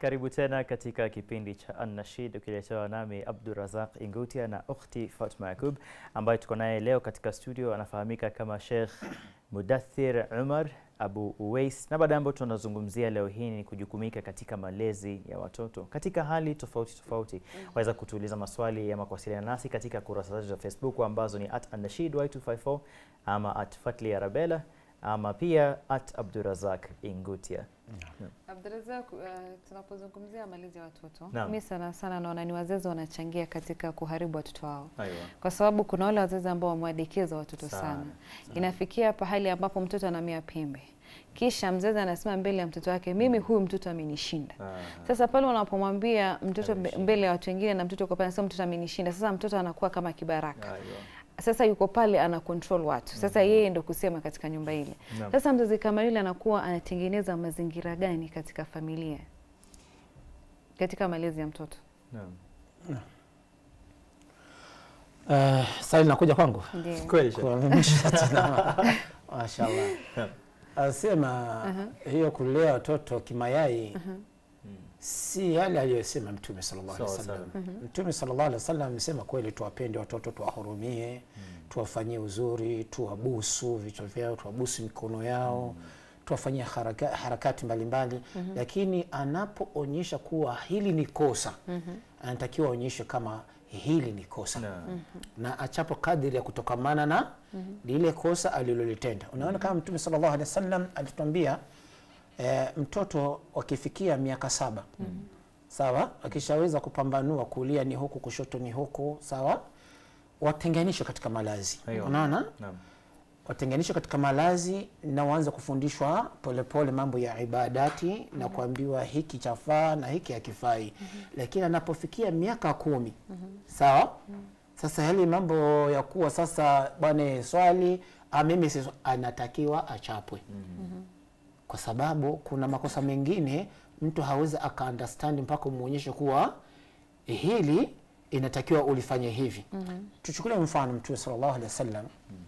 Karibu tena katika kipindi cha An-Nashid ukiletewa nami Abdurazaq Ingutia na ukhti Fatma Yakub ambaye tuko naye leo katika studio. Anafahamika kama Sheikh Mudathir Umar Abu Uwais, na baada ambayo tunazungumzia leo hii ni kujukumika katika malezi ya watoto katika hali tofauti tofauti. Waweza kutuuliza maswali ama kuwasiliana nasi katika kurasa zetu za Facebook ambazo ni at An-Nashid Y254 ama at Fatli Arabella ama pia at Abdurazaq Ingutia. Abdurazak, uh, tunapozungumzia malezi ya watoto Naam. mi sana sana naona ni wazazi wanachangia katika kuharibu watoto wao, Aiwa. kwa sababu kuna wale wazazi ambao wamewadekeza watoto Sana, sana, Inafikia pahali ambapo mtoto anamea pembe, kisha mzazi anasema mbele ya mtoto wake, mimi huyu mtoto amenishinda. Ah. Sasa pale unapomwambia mtoto mbe- Amenishinda. mbele ya watu wengine na mtoto uko pale anasema mtoto amenishinda, sasa mtoto anakuwa kama kibaraka Aiwa. sasa yuko pale ana control watu sasa yeye ndo kusema katika nyumba ile Naam. sasa mzazi kama yule anakuwa anatengeneza mazingira gani katika familia katika malezi ya mtoto Naam. Uh, swali linakuja kwangu ndio Kweli Sheikh. kuelimisha tena. Mashallah. Naam. Asema hiyo kulea watoto kimayai si yale aliyosema Mtume sallallahu alaihi Sawa, wasallam. Mtume sallallahu alaihi wasallam amesema kweli, tuwapende watoto, tuwahurumie, tuwafanyie uzuri, tuwabusu vichwa vyao, tuwabusu mikono yao tuwafanyie haraka, harakati mbalimbali lakini anapoonyesha kuwa hili ni kosa anatakiwa aonyeshe kama hili ni kosa Naam. na achapo kadiri ya kutokamana na lile kosa alilolitenda. Unaona, kama Mtume sallallahu alaihi wasallam alituambia e, mtoto wakifikia miaka saba sawa, akishaweza kupambanua kulia ni huku, kushoto ni huku, sawa, watenganishwe katika malazi. Aiyo. Unaona, Naam. watenganishwe katika malazi na waanze kufundishwa polepole mambo ya ibadati na kuambiwa hiki chafaa na hiki hakifai. Lakini anapofikia miaka kumi sawa, sasa yale mambo ya kuwa sasa bwana swali ah, mimi si anatakiwa achapwe kwa sababu kuna makosa mengine mtu hawezi aka understand mpaka umwonyeshe kuwa hili inatakiwa ulifanye hivi. Tuchukulie mfano Mtume sallallahu alaihi wasallam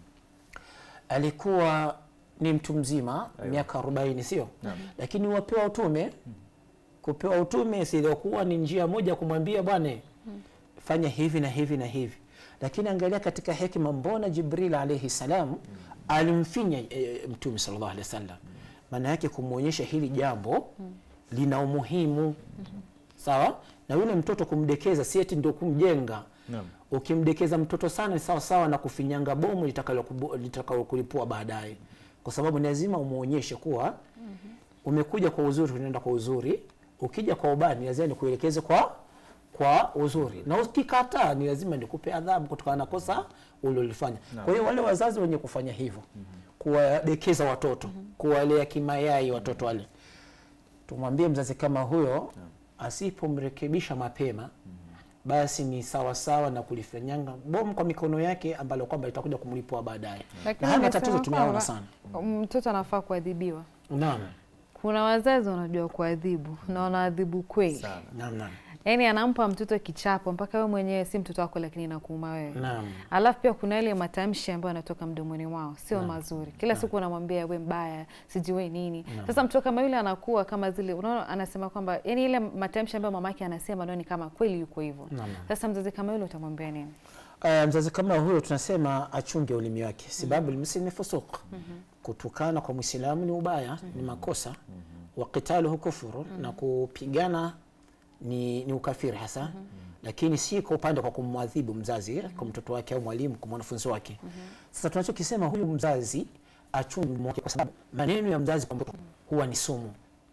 alikuwa ni mtu mzima miaka 40 sio, lakini wapewa utume. Kupewa utume siliokuwa ni njia moja ya kumwambia bwana fanya hivi na hivi na hivi, lakini angalia katika hekima, mbona Jibril alaihi salam alimfinya e, Mtume sallallahu alaihi wasallam, maana yake kumwonyesha hili jambo lina umuhimu sawa, na yule mtoto kumdekeza si eti ndio kumjenga Naam. ukimdekeza mtoto sana ni sawa sawa na kufinyanga bomu litakalo- litakalo kulipua baadaye, kwa sababu ni lazima umwonyeshe kuwa umekuja kwa uzuri, unaenda kwa uzuri. Ukija kwa ubaya, ni lazima nikuelekeze kwa kwa uzuri, na ukikataa, ni lazima nikupe adhabu kutokana na kosa ulilofanya. Kwa hiyo wale wazazi wenye kufanya hivyo, kuwadekeza watoto, kuwalea kimayai watoto wale, tumwambie mzazi kama huyo asipomrekebisha mapema basi ni sawa sawa na kulifanyanga bomu kwa mikono yake ambalo kwamba itakuja kumlipua baadaye. Lakini Na haya amesema matatizo tumeona kwamba sana. mtoto anafaa kuadhibiwa Naam, kuna wazazi wanajua kuadhibu na wanaadhibu kweli Sana. naam, naam, yaani anampa mtoto kichapo mpaka wewe mwenyewe si mtoto wako lakini inakuuma wewe naam. alafu pia kuna ile matamshi ambayo yanatoka mdomoni mwao sio mazuri kila siku unamwambia we mbaya sijui nini sasa mtoto kama yule anakuwa kama zile unaona anasema kwamba yani ile matamshi ambayo mamake anasema ndio ni kama kweli yuko hivyo Naam. sasa mzazi kama yule utamwambia nini Uh, mzazi kama huyo tunasema achunge ulimi wake, sababu lmuslimi fusuq, kutukana kwa mwislamu ni ubaya, ni makosa. Wa qitaluhu kufuru, na kupigana ni, ni ukafiri hasa, lakini si kwa upande kwa kumwadhibu mzazi kwa mtoto wake au mwalimu kwa mwanafunzi wake. Sasa tunachokisema huyu mzazi achunge ulimi wake, kwa sababu maneno ya mzazi kwa mtoto huwa ni sumu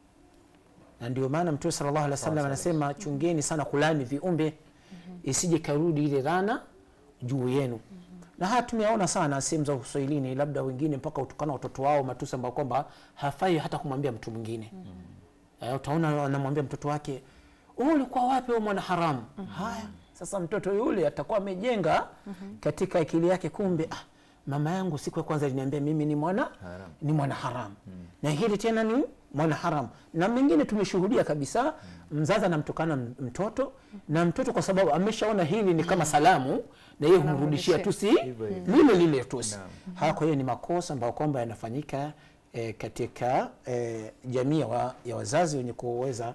na ndio maana Mtume sallallahu alaihi wasallam anasema chungeni sana kulani viumbe isije karudi ile rana juu yenu. Na haya tumeyaona sana sehemu za Uswahilini, labda wengine mpaka utukana watoto wao matusi ambayo kwamba hafai hata kumwambia mtu mwingine. Eh, utaona anamwambia mtoto wake wewe ulikuwa wapi wewe mwana haramu? Haya, sasa mtoto yule atakuwa amejenga katika akili yake, kumbe ah, mama yangu siku ya kwanza aliniambia mimi ni mwana Haram. ni mwana haramu na hili tena ni mwana haramu, na mengine tumeshuhudia kabisa, mzazi anamtukana m- mtoto na mtoto kwa sababu ameshaona hili ni kama salamu, na yeye humrudishia tusi Hivyo hivyo. lile lile tusi. Naam. Haya, kwa hiyo ni makosa ambayo kwamba yanafanyika eh, katika eh, jamii ya wa, ya wazazi wenye kuweza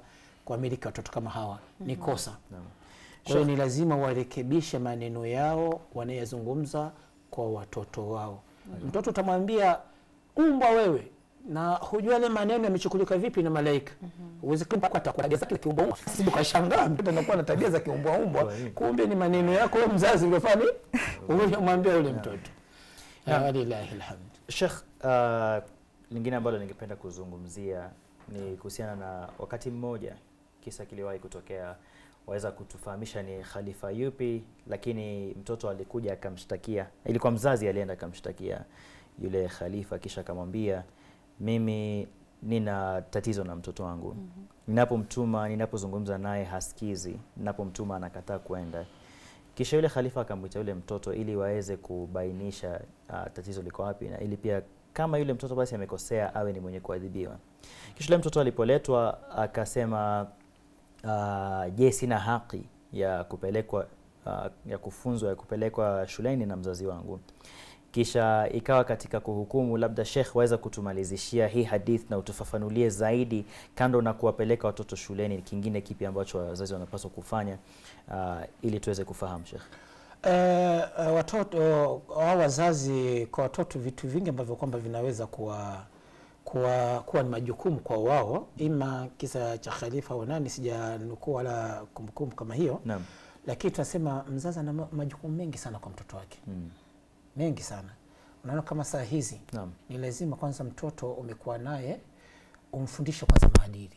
kuwamiliki watoto kama hawa ni kosa Naam. kwa hiyo ni lazima warekebishe maneno yao wanayozungumza kwa watoto wao mtoto utamwambia umbwa wewe na hujua yale maneno yamechukulika vipi na malaika uweze kwa tabia zake za kiumbwa umbwa sibu kashangaa mtoto anakuwa na tabia za kiumbwa umbwa Kwa nini? kumbe ni maneno yako wewe mzazi uliofanya umemwambia yule mtoto Naam. walillahi alhamd Sheikh, uh, lingine ambalo ningependa kuzungumzia ni kuhusiana na wakati mmoja kisa kiliwahi kutokea, waweza kutufahamisha ni khalifa yupi? Lakini mtoto alikuja akamshtakia, ilikuwa mzazi alienda akamshtakia yule khalifa, kisha akamwambia mimi nina tatizo na mtoto wangu ninapomtuma, ninapozungumza naye hasikizi, ninapomtuma anakataa kwenda. Kisha yule khalifa akamwita yule mtoto ili waweze kubainisha uh, tatizo liko wapi, na ili pia kama yule mtoto basi amekosea awe ni mwenye kuadhibiwa. Kisha yule mtoto alipoletwa akasema, uh, je, sina haki ya kupelekwa uh, ya kufunzwa ya kupelekwa shuleni na mzazi wangu? Kisha ikawa katika kuhukumu, labda Sheikh, waweza kutumalizishia hii hadith na utufafanulie zaidi, kando na kuwapeleka watoto shuleni, kingine kipi ambacho wazazi wanapaswa kufanya uh, ili tuweze kufahamu Sheikh? Eh, eh, watoto au wazazi kwa watoto vitu vingi ambavyo kwamba vinaweza kuwa kuwa, kuwa ni majukumu kwa wao, ima kisa cha khalifa au nani, sijanukuu wala kumbukumbu kama hiyo, Naam. lakini tunasema mzazi ana ma- majukumu mengi sana kwa mtoto wake, Mm. mengi sana. Unaona kama saa hizi Naam. ni lazima kwanza mtoto umekuwa naye umfundishe kwanza maadili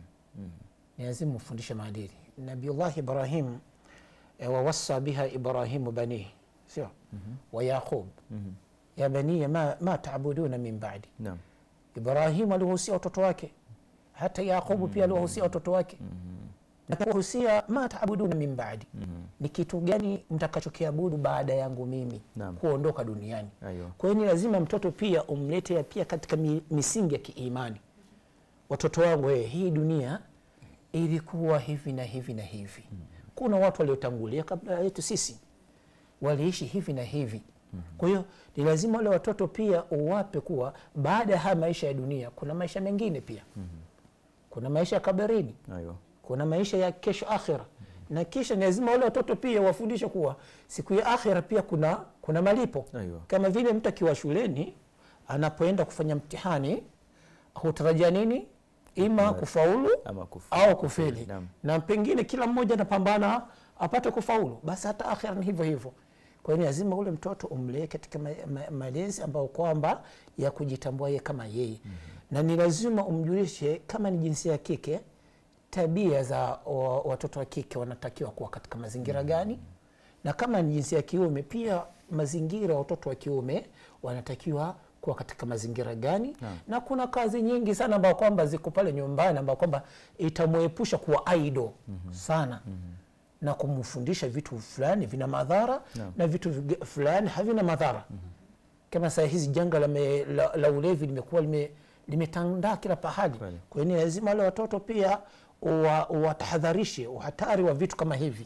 ni lazima umfundishe maadili. Nabiullah Ibrahim e, wawassa biha Ibrahimu banihi sio wa Yaqub Mhm. ya baniya ma, ma taabuduna min ba'di. Naam. Ibrahimu aliwahusia watoto wake, hata Yaqubu pia aliwahusia watoto wake na kuwahusia ma taabuduna min ba'di, ni kitu gani mtakachokiabudu baada yangu mimi Naam. kuondoka duniani. Aiyo. Kwa hiyo ni lazima mtoto pia umlete pia katika mi, misingi ya kiimani. Watoto wangu, wewe, hii dunia ilikuwa hivi na hivi na hivi. Kuna watu waliotangulia kabla yetu sisi waliishi hivi na hivi. Kwa hiyo ni lazima wale watoto pia uwape kuwa baada ya haya maisha ya dunia kuna maisha mengine pia. Kuna maisha ya kabarini, Aiyo. kuna maisha ya kesho akhira na kisha ni lazima wale watoto pia wafundishe kuwa siku ya akhira pia kuna, kuna malipo Aiyo. kama vile mtu akiwa shuleni anapoenda kufanya mtihani hutarajia nini ima kufaulu Ama kufu. au kufeli Naam. na pengine kila mmoja anapambana apate kufaulu basi hata akhira ni hivyo hivyo kwa hiyo ni lazima ule mtoto umlee katika ma- ma- malezi ambayo kwamba ya kujitambua yeye kama yeye na ni lazima umjulishe kama ni jinsia ya kike tabia za wa- watoto wa kike wanatakiwa kuwa katika mazingira gani na kama ni jinsia ya kiume pia mazingira ya watoto wa kiume wanatakiwa kuwa katika mazingira gani na kuna kazi nyingi sana ambayo kwamba ziko pale nyumbani ambayo kwamba itamwepusha kuwa idle sana na kumfundisha vitu fulani vina madhara na vitu vige- fulani havina madhara kama saa hizi janga la, me, la, la ulevi limekuwa lime, limetandaa kila pahali Kweli. kwa hiyo ni lazima wale watoto pia uwa- uwatahadharishe uhatari wa vitu kama hivi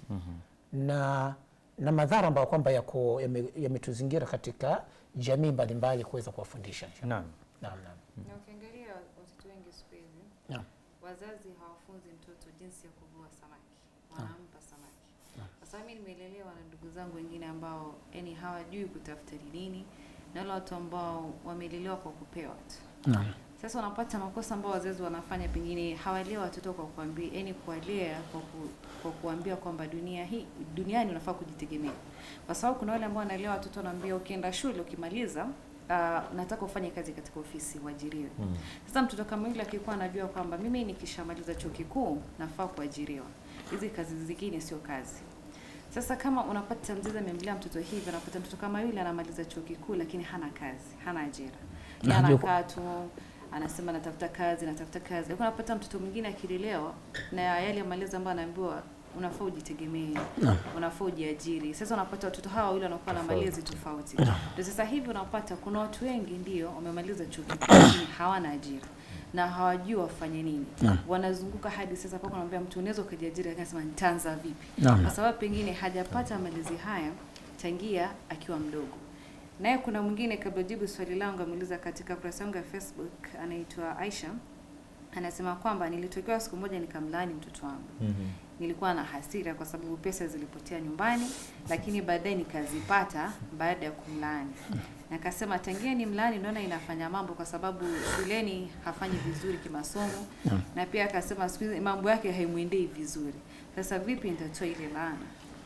na na madhara ambayo kwamba yako yame- yametuzingira katika jamii mbalimbali kuweza kuwafundisha Naam. naam, naam. Na ukiangalia watoto wengi siku hizi Naam. wazazi hawafunzi mtoto jinsi ya kuvua samaki, wanampa samaki. Sasa mimi nimelelewa na ndugu zangu wengine ambao yani hawajui kutafuta ni nini, na wale watu ambao wamelelewa kwa kupewa tu. Naam. Sasa unapata makosa ambao wazazi wanafanya, pengine hawalea watoto kwa kuambia, yani kuwalea kwa, ku, kwa kuambia kwamba dunia hii duniani unafaa kujitegemea, kwa sababu kuna wale ambao wanalea watoto wanaambia, ukienda shule ukimaliza Uh, nataka ufanye kazi katika ofisi uajiriwe. Mm. Sasa mtoto kama yule akikuwa anajua kwamba mimi nikishamaliza chuo kikuu nafaa kuajiriwa, hizi kazi zingine sio kazi. Sasa kama unapata mzazi amemlea mtoto hivi, unapata mtoto kama yule anamaliza chuo kikuu lakini hana kazi, hana ajira, Na Yeye ndio- anakaa tu anasema natafuta kazi, natafuta kazi. Lakini unapata mtoto mwingine akilelewa na yale malezi ambayo anaambiwa unafaa ujitegemee, unafaa ujiajiri. Sasa unapata watoto hawa wawili wanakuwa na Tofauti. malezi tofauti. Ndio sasa hivi unapata kuna watu wengi ndio wamemaliza chuo kikuu lakini hawana ajira na hawajui wafanye nini. Wanazunguka hadi sasa mpaka unamwambia mtu unaweza ukajiajiri, lakini anasema nitaanza vipi? Naam. Kwa sababu pengine hajapata malezi haya tangia akiwa mdogo. Naye kuna mwingine kabla jibu swali langu ameuliza katika kurasa yangu ya Facebook anaitwa Aisha anasema kwamba nilitokewa siku moja nikamlaani mtoto wangu Mhm. nilikuwa na hasira kwa sababu pesa zilipotea nyumbani, lakini baadaye nikazipata baada ya kumlaani. Na akasema tangia ni mlaani naona inafanya mambo, kwa sababu shuleni hafanyi vizuri kimasomo, na pia akasema siku hizi mambo yake haimwendei vizuri. Sasa vipi nitatoa ile laana?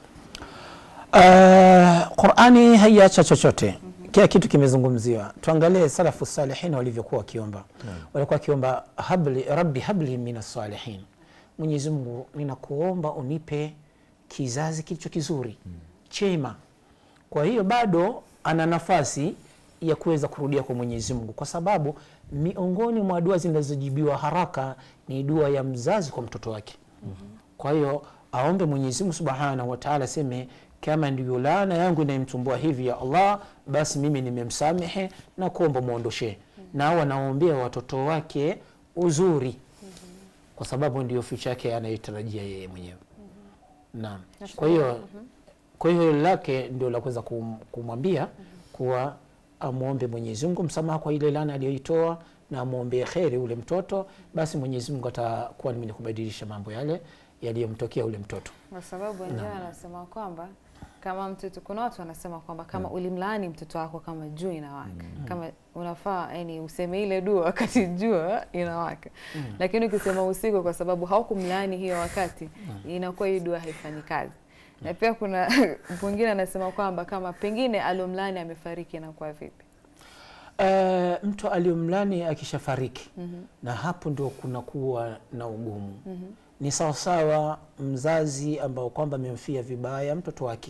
Uh, Qurani haiacha chochote, kila kitu kimezungumziwa. Tuangalie salafu salihin walivyokuwa wakiomba. Walikuwa wakiomba habli, rabbi habli min salihin, Mwenyezi Mungu ninakuomba unipe kizazi kilicho kizuri chema. Kwa hiyo bado ana nafasi ya kuweza kurudia kwa Mwenyezi Mungu, kwa sababu miongoni mwa dua zinazojibiwa haraka ni dua ya mzazi kwa mtoto wake. Kwa hiyo aombe Mwenyezi Mungu Subhanahu wa Ta'ala, aseme kama ndiyo laana yangu inayemtumbua hivi ya Allah, basi mimi nimemsamehe na kuomba muondoshe. Na wanaombea watoto wake uzuri, kwa sababu ndiyo future yake anayotarajia yeye mwenyewe. Naam. Kwa hiyo kwa hiyo lake ndio la kuweza kum- kumwambia kuwa amwombe Mwenyezi Mungu msamaha kwa ile laana aliyoitoa na amwombee kheri ule mtoto, basi Mwenyezi Mungu atakuwa ni mwenye kubadilisha mambo yale yaliyomtokea ule mtoto. Kwa sababu wengine wanasema kwamba kama mtoto, kuna watu wanasema kwamba kama ulimlaani mtoto wako kama jua inawaka, kama unafaa yani useme ile dua wakati jua inawaka, lakini ukisema usiku, kwa sababu haukumlaani hiyo wakati, inakuwa hii dua haifanyi kazi. Na pia kuna mwingine anasema kwamba kama pengine alomlaani amefariki, inakuwa vipi? Eh, mtu aliyomlani akishafariki na hapo ndio kunakuwa na ugumu. Ni sawasawa mzazi ambao kwamba amemfia vibaya mtoto wake,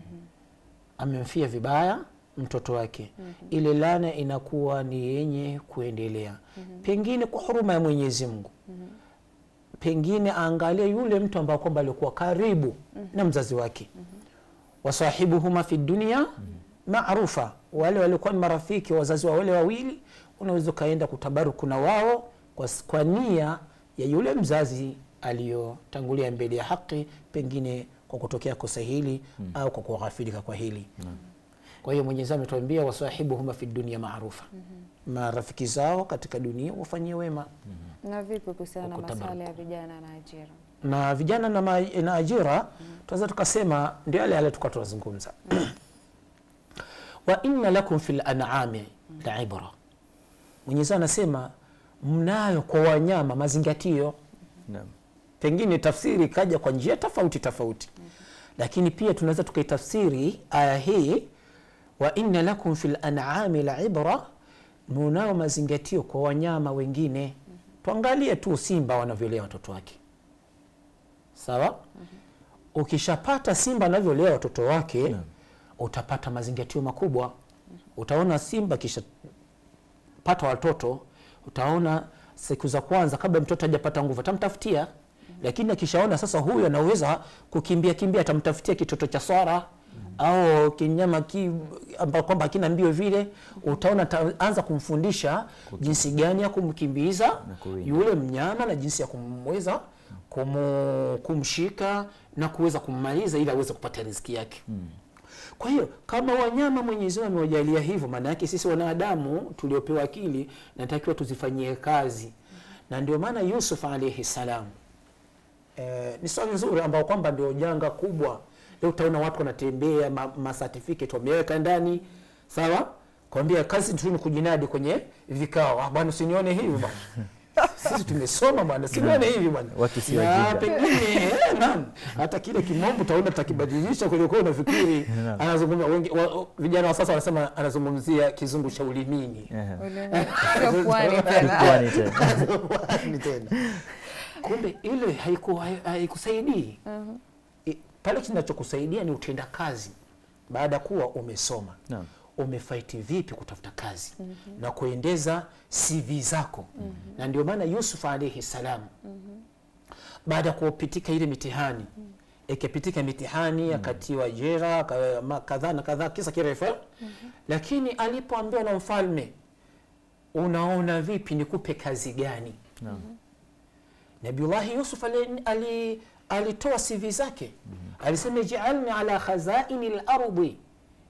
amemfia vibaya mtoto wake, ile laana inakuwa ni yenye kuendelea, pengine kwa huruma ya Mwenyezi Mungu pengine aangalie yule mtu ambao kwamba alikuwa karibu na mzazi wake, wasahibuhuma fi dunia maarufa, wale walikuwa ni marafiki wazazi wa wale wawili, unaweza ukaenda kutabaruku na wao kwa, s- kwa nia ya yule mzazi aliyotangulia mbele ya haki, pengine kwa kutokea kosa hili au kwa kughafilika kwa hili. Kwa hiyo Mwenyezi Mungu ametuambia wasahibuhuma fi dunia maarufa, marafiki zao katika dunia wafanyie wema Na vipi kuhusiana na Kutabaruku. masuala ya vijana na ajira? na vijana na, ma, na ajira tunaweza tukasema ndio yale yale tukuwa tunazungumza wa inna lakum fil an'ami la ibra. Mwenyezi Mungu anasema mnayo kwa wanyama mazingatio. Naam. Pengine tafsiri ikaja kwa njia tofauti tofauti, lakini pia tunaweza tukaitafsiri aya hii wa inna lakum fil an'ami la ibra, munayo mazingatio kwa wanyama wengine. Tuangalie tu simba wanavyolea watoto wake, sawa. Ukishapata simba anavyolea watoto wake utapata mazingatio makubwa. Utaona simba kisha pata watoto, utaona siku za kwanza kabla mtoto hajapata nguvu atamtafutia, lakini akishaona sasa huyu anaweza kukimbia kimbia, atamtafutia kitoto cha swara au kinyama ki, ambao kwamba hakina mbio vile, utaona ataanza kumfundisha jinsi gani ya kumkimbiza kuwinda. yule mnyama na jinsi ya kumweza kumu, kumshika na kuweza kummaliza ili aweze kupata riziki yake. Kwa hiyo kama wanyama Mwenyezi Mungu amewajalia hivyo, maana yake sisi wanadamu tuliopewa akili natakiwa tuzifanyie kazi, na ndio maana Yusuf alayhi salam eh, ni swali nzuri ambao kwamba ndio janga kubwa. Leo utaona watu wanatembea ma, ma certificate wameweka ndani, sawa, kwambia kazi tu ni kujinadi kwenye vikao. Ah, bwana usinione hivi bwana sisi tumesoma bwana, sinione hivi bwana. Watu si Na wajinga. pengine eh, naam, hata kile kimombo utaona takibadilisha kwenye kwa unafikiri Naam. anazungumza wengi, wa, vijana wa sasa wanasema anazungumzia kizungu cha ulimini Ehe. Sio pwani tena. Pwani tena. Ni tena kumbe ile haiku- hai- haikusaidii I- pale kinachokusaidia ni utenda kazi baada ya kuwa umesoma Naam. umefaiti vipi kutafuta kazi na kuendeza CV zako na ndio maana Yusuf alaihi salam baada ya kupitika ile mitihani ikipitika mitihani akatiwa jera ka- ma- kadhaa na kadhaa kisa kirefu lakini alipoambiwa na mfalme unaona vipi nikupe kazi gani Naam. Nabiullahi Yusuf ali, ali, alitoa CV zake alisema ij'alni ala khazaini lardi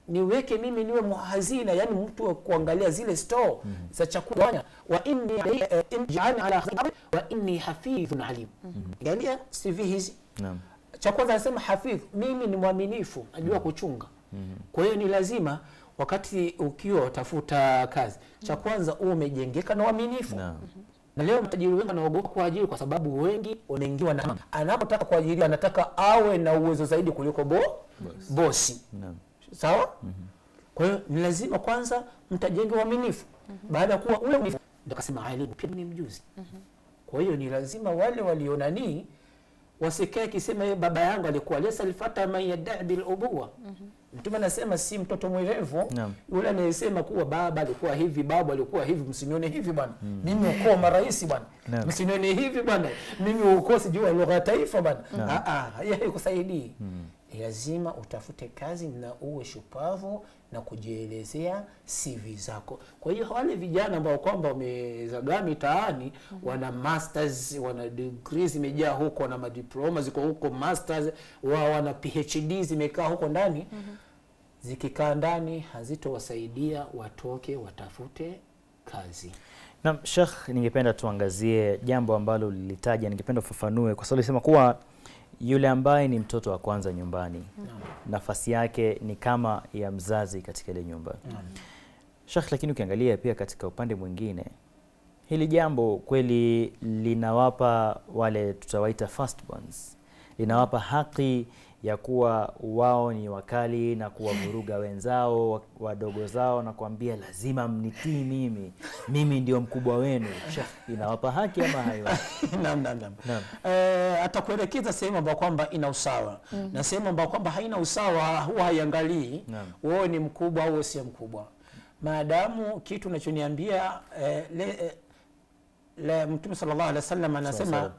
niweke mimi niwe muhazina yani mtu wa kuangalia zile store za chakula wa inni eh, in- ja'alni ala khayri wa inni hafidhun alim angalia CV hizi Naam. cha kwanza anasema hafidh mimi ni mwaminifu najua kuchunga kwa hiyo ni lazima wakati ukiwa utafuta kazi cha kwanza uwe umejengeka na uaminifu Naam. na leo matajiri wengi wanaogopa kuajiri kwa sababu wengi wameingiwa na anapotaka kuajiriwa anataka awe na uwezo zaidi kuliko bo, bosi Naam. sawa kwa hiyo ni lazima kwanza mtajenge uaminifu baada ya kuwa ule uaminifu ndio kasema alimu pia ni mjuzi kwa hiyo ni lazima wale walionanii wasikae kisema yeye baba yangu alikuwa lesa alfata man yadai bil ubuwa mtume anasema si mtoto mwerevu Naam. yule anayesema kuwa baba alikuwa hivi babu alikuwa hivi msinione hivi bwana mimi ukoo marais bwana Naam. msinione hivi bwana mimi ukoo sijui wa lugha ya taifa bwana Ah, ah, hiyo haikusaidii ni lazima utafute kazi na uwe shupavu na kujielezea CV zako. Kwa hiyo wale vijana ambao kwamba wamezagaa mitaani wana masters, wana degree zimejaa huko, wana madiploma ziko huko, masters wa wana PhD zimekaa huko ndani zikikaa ndani hazitowasaidia watoke watafute kazi. Naam, Sheikh, ningependa tuangazie jambo ambalo lilitaja, ningependa ufafanue kwa sababu ulisema kuwa yule ambaye ni mtoto wa kwanza nyumbani nafasi yake ni kama ya mzazi katika ile nyumba. Sheikh, lakini ukiangalia pia katika upande mwingine hili jambo kweli linawapa wale tutawaita firstborns, linawapa haki ya kuwa wao ni wakali na kuwavuruga wenzao wa- wadogo zao na kuambia lazima mnitii mimi, mimi ndio mkubwa wenu. Sheikh, inawapa haki ama haiwa? Naam, naam, naam. Naam. Eh, atakuelekeza sehemu ambayo kwamba ina usawa na sehemu ambayo kwamba haina usawa huwa haiangalii Naam. wewe ni mkubwa au sio mkubwa maadamu kitu unachoniambia eh, le, eh, le, mtume sallallahu alaihi wasallam anasema Sawa,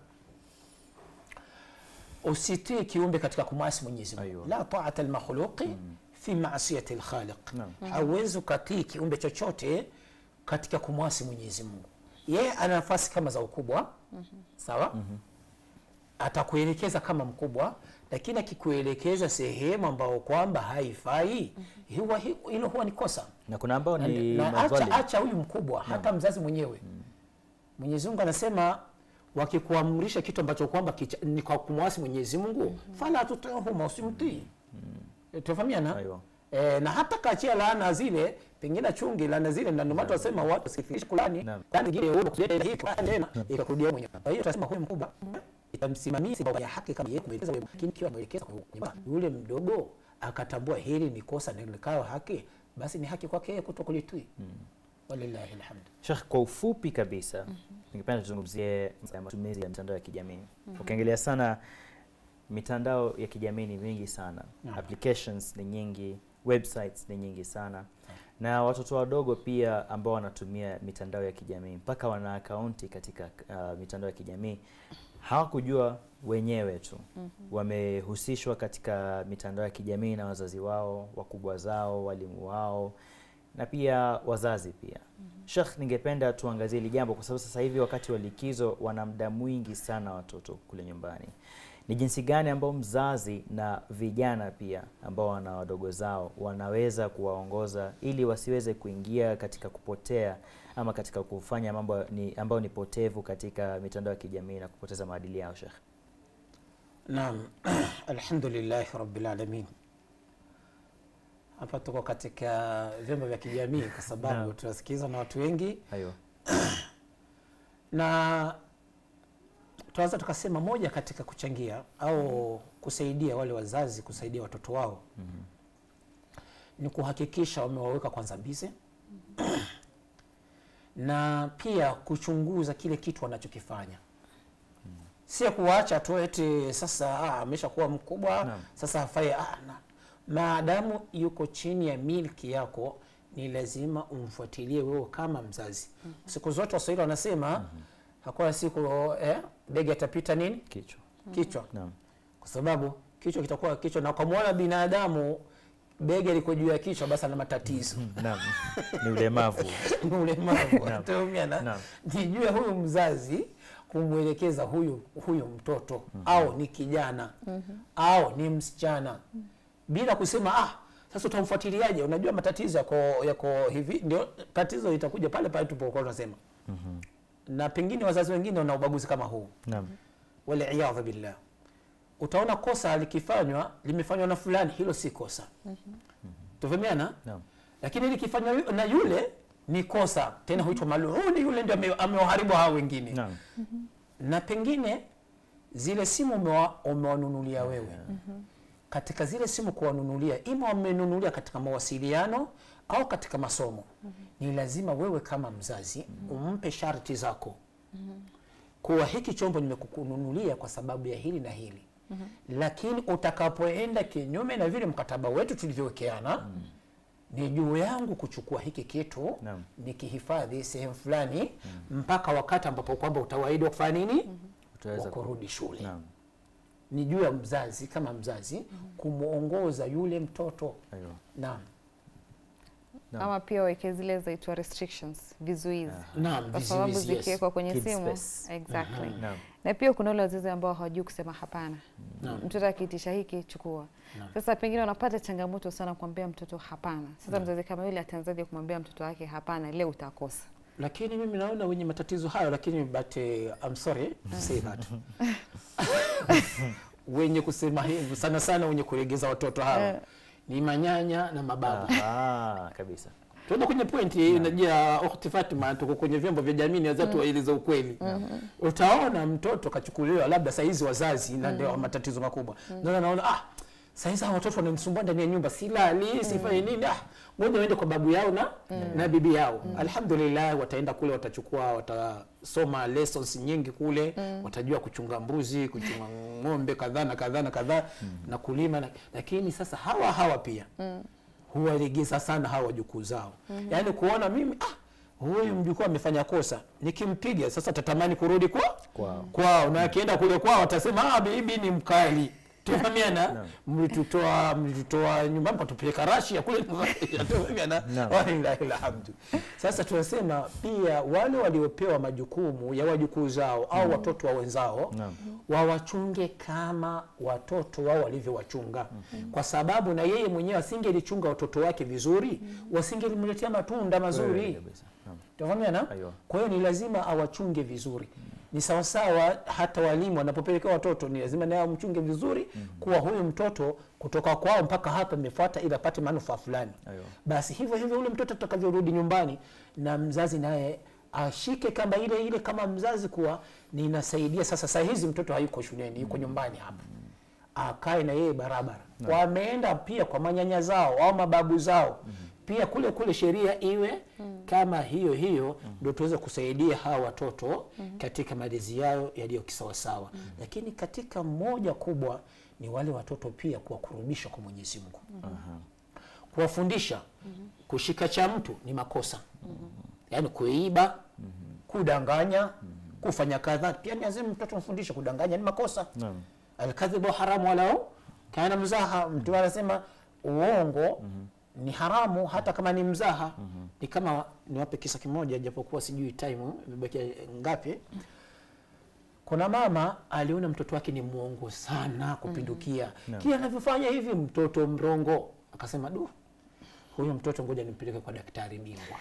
usitii kiumbe katika kumwasi Mwenyezi Mungu Aiyo. la ta'ata al-makhluqi fi ma'siyati al-khaliq Naam. hauwezi ukatii kiumbe chochote katika kumwasi Mwenyezi Mungu yeye ana nafasi kama za ukubwa sawa atakuelekeza kama mkubwa lakini akikuelekeza sehemu ambao kwamba haifai huwa hi- hilo huwa ni kosa na kuna ambao na, ni na madhalim. acha, acha huyu mkubwa hata mzazi mwenyewe Mwenyezi Mungu anasema wakikuamrisha kitu ambacho kwamba kicha- ni kwa kumwasi Mwenyezi Mungu fala tutihuma usimtii mm. tufahamiana Aiwa. E, na hata kachia laana zile pengine chungi laana zile na ndio maana tunasema watu sifikishe kulani Naam. laana nyingine wewe kusudia hii kwa tena ikakurudia mwenyewe kwa hiyo tunasema huyu mkubwa itamsimamia sababu ya haki kama yeye kumwelekeza wewe lakini kiwa mwelekeza kwa nyumba yule mdogo akatambua hili ni kosa na likawa haki basi ni haki kwake yeye kutokulitii walillahi alhamd Sheikh, kwa ufupi kabisa ningependa tuzungumzie ya matumizi ya mitandao ya kijamii. Ukiangalia sana mitandao ya kijamii ni mingi sana, Naam. applications ni nyingi, websites ni nyingi sana, na watoto wadogo pia ambao wanatumia mitandao ya kijamii mpaka wana akaunti katika uh, mitandao ya kijamii hawakujua wenyewe tu wamehusishwa katika mitandao ya kijamii na wazazi wao, wakubwa zao, walimu wao na pia wazazi pia. Sheikh, ningependa tuangazie hili jambo kwa sababu sasa hivi wakati wa likizo wana muda mwingi sana watoto kule nyumbani. Ni jinsi gani ambao mzazi na vijana pia ambao wana wadogo zao wanaweza kuwaongoza ili wasiweze kuingia katika kupotea ama katika kufanya mambo ni, ambayo ni potevu katika mitandao ya kijamii na kupoteza maadili yao Sheikh. Naam, alhamdulillahi rabbil alamin. Hapa tuko katika vyombo vya kijamii kwa sababu Naam. tunasikizwa na watu wengi, Hayo. na tunaweza tukasema moja katika kuchangia au kusaidia wale wazazi kusaidia watoto wao ni kuhakikisha wamewaweka kwanza bize na pia kuchunguza kile kitu wanachokifanya sio kuwaacha tu eti sasa ah, ameshakuwa mkubwa Naam. sasa hafai ah, na. maadamu yuko chini ya milki yako ni lazima umfuatilie wewe kama mzazi siku zote waswahili wanasema hakuna siku eh, ndege atapita nini Kichwa. kichwa Naam. kwa sababu kichwa kitakuwa kichwa na ukamwona binadamu bega liko juu ya kichwa basi ana matatizo Naam. Ni ulemavu. ni ulemavu Naam. Tumeelewana? Naam. nijue huyu mzazi kumwelekeza huyu huyu mtoto au ni kijana au ni msichana bila kusema ah Sasa utamfuatiliaje? Unajua matatizo yako yako hivi, ndio tatizo itakuja pale pale tupokuwa tunasema na pengine wazazi wengine wana ubaguzi kama huu, Naam. waliyadhu billah. Utaona kosa likifanywa limefanywa na fulani, hilo si kosa. Tufahamiana? Naam. lakini likifanywa yu- na yule ni kosa tena, huitwa maluni, yule ndio ame- amewaharibu hao wengine Naam. na pengine zile simu umewa- umewanunulia wewe katika zile simu kuwanunulia, ima wamenunulia katika mawasiliano au katika masomo, ni lazima wewe kama mzazi umpe sharti zako kuwa hiki chombo nimekukununulia kwa sababu ya hili na hili, lakini utakapoenda kinyume na vile mkataba wetu tulivyowekeana ni juu yangu kuchukua hiki kitu Naam. nikihifadhi sehemu fulani mpaka wakati ambapo kwamba utawaidi wa kufanya nini, Utaweza wa ku- kurudi shule. Naam. Ni juu ya mzazi kama mzazi kumwongoza yule mtoto. Aiyo. Naam, Naam. ama pia waweke zile zaitwa restrictions, vizuizi naam, kwa sababu vizuizi, yes. zikiwekwa kwenye Kids simu space. exactly. Naam. Na pia kuna wale wazazi ambao hawajui kusema hapana. Naam. Mtoto akiitisha hiki chukua. Sasa pengine wanapata changamoto sana kumwambia mtoto hapana. Sasa mzazi kama yule ataanzaje kumwambia mtoto wake hapana, leo utakosa. Lakini mimi naona wenye matatizo hayo, lakini but uh, I'm sorry to say that wenye kusema hivyo sana sana, wenye kulegeza watoto hawa ni manyanya na mababu. Ah, kabisa. Tuenda kwenye pointi unajua, ukhti Fatima, tuko kwenye vyombo vya jamii, naweza tuwaeleza ukweli. Utaona mtoto kachukuliwa labda saizi wazazi, na ndio matatizo makubwa. Ndio naona ah, saizi hawa watoto wananisumbua ndani ya nyumba, silali sifanye nini, ah, ngoja waende kwa babu yao na na bibi yao. Alhamdulillah, wataenda kule, watachukua, watasoma lessons nyingi kule, watajua kuchunga mbuzi, kuchunga ng'ombe kadhaa na kadhaa na kadhaa na kulima na, lakini sasa hawa hawa pia huwalegeza sana hawa wajukuu zao yaani kuona mimi ah, huyu mjukuu amefanya kosa nikimpiga sasa tatamani kurudi kwa Kwao. kwao na akienda kule kwao atasema ah, bibi ni mkali tufahamiana mlitutoa mlitutoa nyumbani mkatupeleka Rasia kule tufahamiana Naam. walillahi alhamdu sasa tunasema pia wale waliopewa majukumu ya wajukuu zao au watoto wa wenzao Naam. wawachunge kama watoto wao walivyowachunga kwa sababu na yeye mwenyewe asingelichunga watoto wake vizuri wasingelimletea matunda Kweli mazuri kabisa. Naam. tafahamiana Aiyo. kwa hiyo ni lazima awachunge vizuri ni sawasawa hata walimu wanapopelekea watoto ni lazima naye amchunge vizuri kuwa huyu mtoto kutoka kwao mpaka hapa imefuata ili apate manufaa fulani Aiyo. basi hivyo hivyo ule mtoto atakavyorudi nyumbani na mzazi naye ashike kamba ile ile kama mzazi kuwa ninasaidia sasa saa hizi mtoto hayuko shuleni yuko nyumbani hapa akae na yeye barabara wameenda pia kwa manyanya zao au mababu zao pia kule kule sheria iwe kama hiyo hiyo ndio tuweze kusaidia hawa watoto katika malezi yao yaliyo kisawasawa lakini katika moja kubwa ni wale watoto pia kuwakurubisha kwa mwenyezi mungu kuwafundisha kushika cha mtu ni makosa yaani kuiba kudanganya kufanya kadhaa pia ni lazima mtoto mfundishe kudanganya ni makosa Naam. alkadhibu haramu walau kana mzaha mtu anasema uongo ni haramu hata kama ni mzaha ni kama niwape kisa kimoja japokuwa sijui time imebakia ngapi kuna mama aliona mtoto wake ni mwongo sana kupindukia kila anavyofanya hivi mtoto mrongo akasema du huyu mtoto ngoja nimpeleke kwa daktari bingwa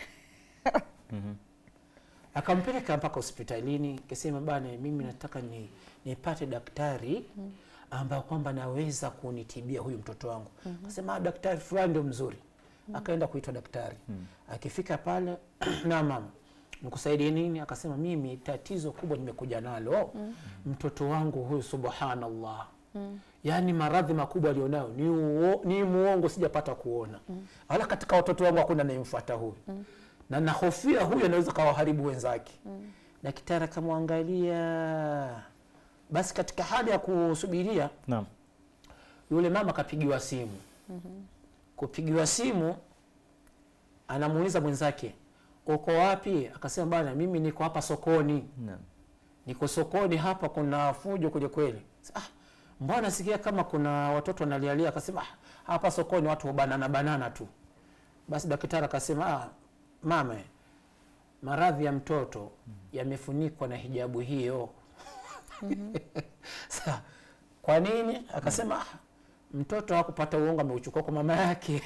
akampeleka mpaka hospitalini akasema bana mimi nataka ni nipate daktari ambayo kwamba naweza kunitibia huyu mtoto wangu akasema "Ah, daktari fulani ndio mzuri akaenda kuitwa daktari akifika pale na mama nikusaidie nini akasema mimi tatizo kubwa nimekuja nalo mtoto wangu huyu subhanallah yaani maradhi makubwa alionayo ni, uo, ni muongo sijapata kuona wala katika watoto wangu hakuna anayemfuata huyu na nahofia huyu anaweza kawaharibu wenzake daktari akamwangalia basi katika hali ya kusubiria Naam. yule mama akapigiwa simu kupigiwa simu anamuuliza mwenzake uko wapi akasema bana mimi niko hapa sokoni Naam. niko sokoni hapa kuna fujo kweli kweli ah, mbona sikia kama kuna watoto wanalialia akasema ah, hapa sokoni watu banana banana tu basi daktari akasema ah, mama maradhi ya mtoto yamefunikwa na hijabu hiyo Sa, kwa nini akasema ah, mtoto hakupata uongo ameuchukua kwa mama yake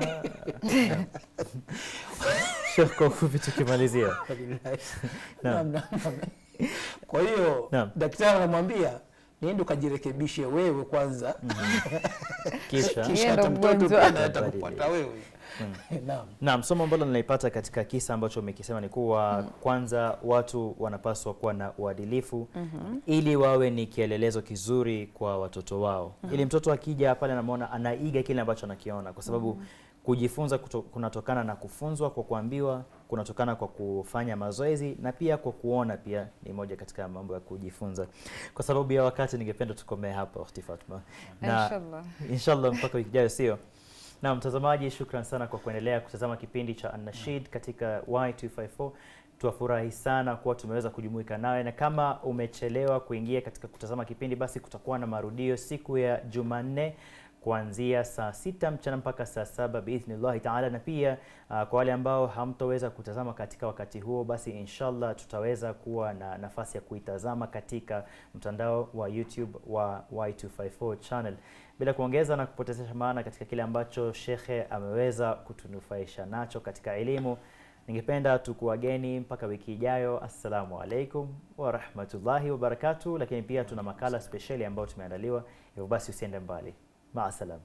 Sheikh, kwa ufupi tukimalizia Naam, naam, naam. kwa hiyo Naam. daktari anamwambia niende ukajirekebishe wewe kwanza kisha Yeye kisha ndo hata mtoto mgonjwa. pia naye atakupata wewe naam Naam, somo ambalo ninaipata katika kisa ambacho umekisema ni kuwa kwanza watu wanapaswa kuwa na uadilifu ili wawe ni kielelezo kizuri kwa watoto wao, ili mtoto akija pale anamwona anaiga kile ambacho anakiona, kwa sababu kujifunza kuto, kunatokana na kufunzwa kwa kuambiwa, kunatokana kwa kufanya mazoezi na pia kwa kuona, pia ni moja katika mambo ya kujifunza. Kwa sababu ya wakati, ningependa tukomee hapa, Ukhti Fatma, na Inshallah. inshallah mpaka wiki ijayo, sio? Na mtazamaji, shukran sana kwa kuendelea kutazama kipindi cha An-Nashid katika Y254. Tuwafurahi sana kuwa tumeweza kujumuika nawe, na kama umechelewa kuingia katika kutazama kipindi, basi kutakuwa na marudio siku ya Jumanne kuanzia saa sita mchana mpaka saa saba biidhnillahi taala, na pia uh, kwa wale ambao hamtoweza kutazama katika wakati huo, basi inshallah tutaweza kuwa na nafasi ya kuitazama katika mtandao wa YouTube wa Y254 channel. Bila kuongeza na kupotezesha maana katika kile ambacho shekhe ameweza kutunufaisha nacho katika elimu, ningependa tukuwageni mpaka wiki ijayo. Assalamu alaikum warahmatullahi wabarakatuh. Lakini pia tuna makala spesheli ambayo tumeandaliwa, hivyo basi usiende mbali. Maasalam.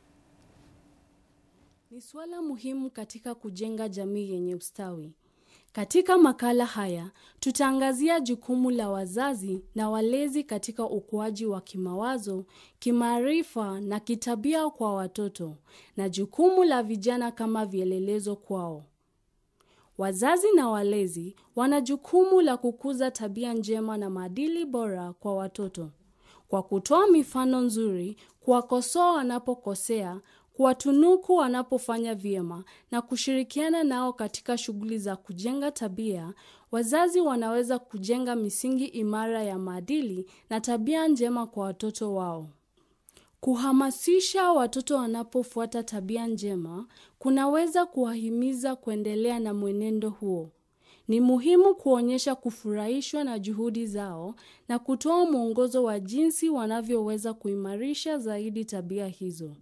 ni suala muhimu katika kujenga jamii yenye ustawi. Katika makala haya tutaangazia jukumu la wazazi na walezi katika ukuaji wa kimawazo, kimaarifa na kitabia kwa watoto na jukumu la vijana kama vielelezo kwao. Wazazi na walezi wana jukumu la kukuza tabia njema na maadili bora kwa watoto kwa kutoa mifano nzuri, kuwakosoa wanapokosea, kuwatunuku wanapofanya vyema na kushirikiana nao katika shughuli za kujenga tabia. Wazazi wanaweza kujenga misingi imara ya maadili na tabia njema kwa watoto wao. Kuhamasisha watoto wanapofuata tabia njema kunaweza kuwahimiza kuendelea na mwenendo huo. Ni muhimu kuonyesha kufurahishwa na juhudi zao na kutoa mwongozo wa jinsi wanavyoweza kuimarisha zaidi tabia hizo.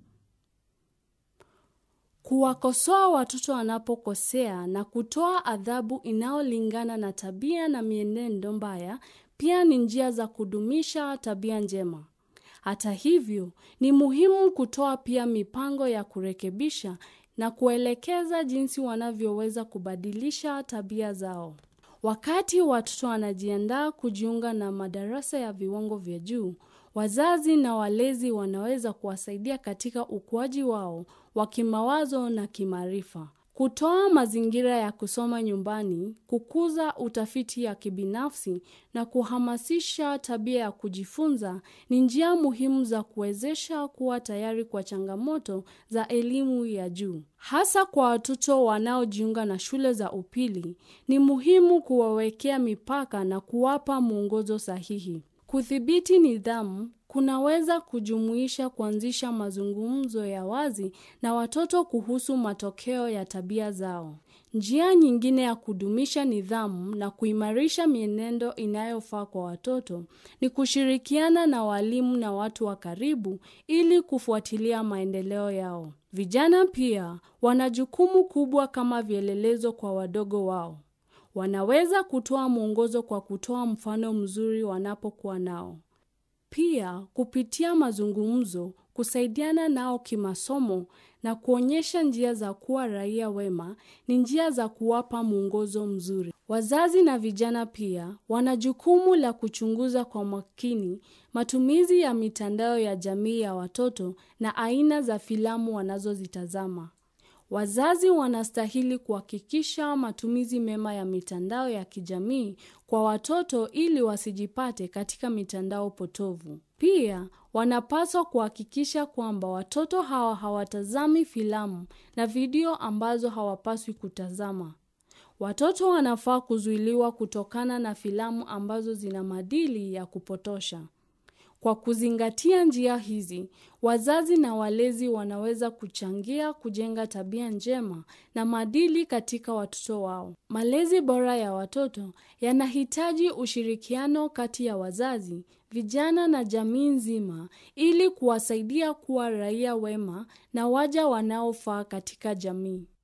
Kuwakosoa watoto wanapokosea na kutoa adhabu inayolingana na tabia na mienendo mbaya pia ni njia za kudumisha tabia njema. Hata hivyo, ni muhimu kutoa pia mipango ya kurekebisha na kuelekeza jinsi wanavyoweza kubadilisha tabia zao. Wakati watoto wanajiandaa kujiunga na madarasa ya viwango vya juu, wazazi na walezi wanaweza kuwasaidia katika ukuaji wao wa kimawazo na kimaarifa. Kutoa mazingira ya kusoma nyumbani, kukuza utafiti ya kibinafsi na kuhamasisha tabia ya kujifunza ni njia muhimu za kuwezesha kuwa tayari kwa changamoto za elimu ya juu. Hasa kwa watoto wanaojiunga na shule za upili, ni muhimu kuwawekea mipaka na kuwapa mwongozo sahihi. Kudhibiti nidhamu kunaweza kujumuisha kuanzisha mazungumzo ya wazi na watoto kuhusu matokeo ya tabia zao. Njia nyingine ya kudumisha nidhamu na kuimarisha mienendo inayofaa kwa watoto ni kushirikiana na walimu na watu wa karibu ili kufuatilia maendeleo yao. Vijana pia wana jukumu kubwa kama vielelezo kwa wadogo wao. Wanaweza kutoa mwongozo kwa kutoa mfano mzuri wanapokuwa nao. Pia kupitia mazungumzo, kusaidiana nao kimasomo na kuonyesha njia za kuwa raia wema ni njia za kuwapa mwongozo mzuri. Wazazi na vijana pia wana jukumu la kuchunguza kwa makini matumizi ya mitandao ya jamii ya watoto na aina za filamu wanazozitazama. Wazazi wanastahili kuhakikisha matumizi mema ya mitandao ya kijamii kwa watoto ili wasijipate katika mitandao potovu. Pia wanapaswa kuhakikisha kwamba watoto hawa hawatazami filamu na video ambazo hawapaswi kutazama. Watoto wanafaa kuzuiliwa kutokana na filamu ambazo zina maadili ya kupotosha. Kwa kuzingatia njia hizi, wazazi na walezi wanaweza kuchangia kujenga tabia njema na maadili katika watoto wao. Malezi bora ya watoto yanahitaji ushirikiano kati ya wazazi, vijana na jamii nzima ili kuwasaidia kuwa raia wema na waja wanaofaa katika jamii.